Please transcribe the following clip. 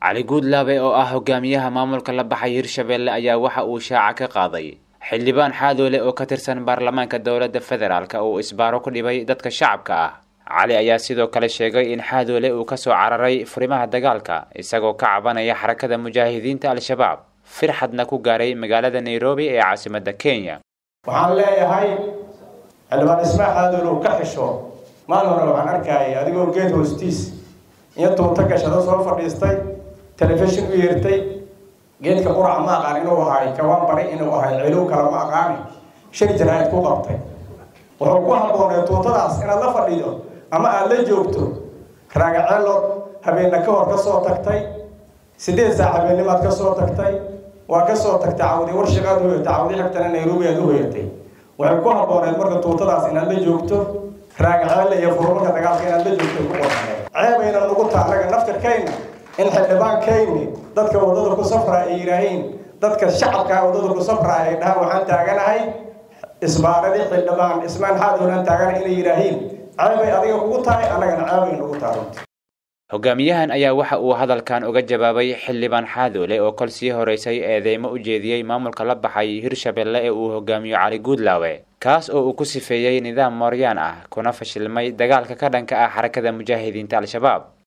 cali guudlaabe oo ah hogaamiyaha maamulka la baxay hirshabelle ayaa waxa uu shaaca ka qaaday xildhibaan xaadoole oo ka tirsan baarlamaanka dowladda federaalk uu isbaaro ku dhibay dadka shacabka ah cali ayaa sidoo kale sheegay in xaadoole uu kasoo cararay furimaha dagaalka isagoo ka cabanaya xarakada mujaahidiinta al-shabaab firxadna ku gaaray magaalada nairobi ee caasimadda kenya waxaan leeyahay xildhibaan ismaa xaadoole uu ka xisho maalin hore waxaan arkayay adigoo geed hoostiis iyo tuuta gashado soo fadhiistay telefishin u yeertay geedka quraca ma aqaan inuu ahay kawaan bari inuu ahay cilow kale ma aqaani shir jaraa'id ku qabtay wuxuu ku habboonay tuutadaas inaad la fadhido ama aada la joogto raagaceelo habeenna ka hor ka soo tagtay siddeed saac habeennimaad ka soo tagtay waa ka soo tagtay cawdi warshaqaad u hoyatay cawdi xigtana nairobi aad u hoyatay waxay ku habbooneed marka tuutadaas inaad la joogto raagaceelle iyo furmarka dagaalka inaad la joogto ku qorxaneed ceebayna nagu taa anaga naftirkayna in xildhibaankayni dadka waddada ku safraa ay yidhaahiin dadka shacabkaa waddada ku safraa ay dhahaan waxaan taaganahay isbaaradii xildhibaan ismaan xaadoolaan taagana inay yidhaahiin ceebay adiga kugu tahay annagana ceebay nagu tahay hogaamiyahan ayaa waxa uu hadalkan uga jawaabay xildhibaan xaadoole oo kol sii horeysay eedeymo u jeediyey maamulka la baxay hirshabelle ee uu hogaamiyo cali guudlaawe kaas oo uu ku sifeeyey nidaam mooryaan ah kuna fashilmay dagaalka ka dhanka ah xarakada mujaahidiinta al-shabaab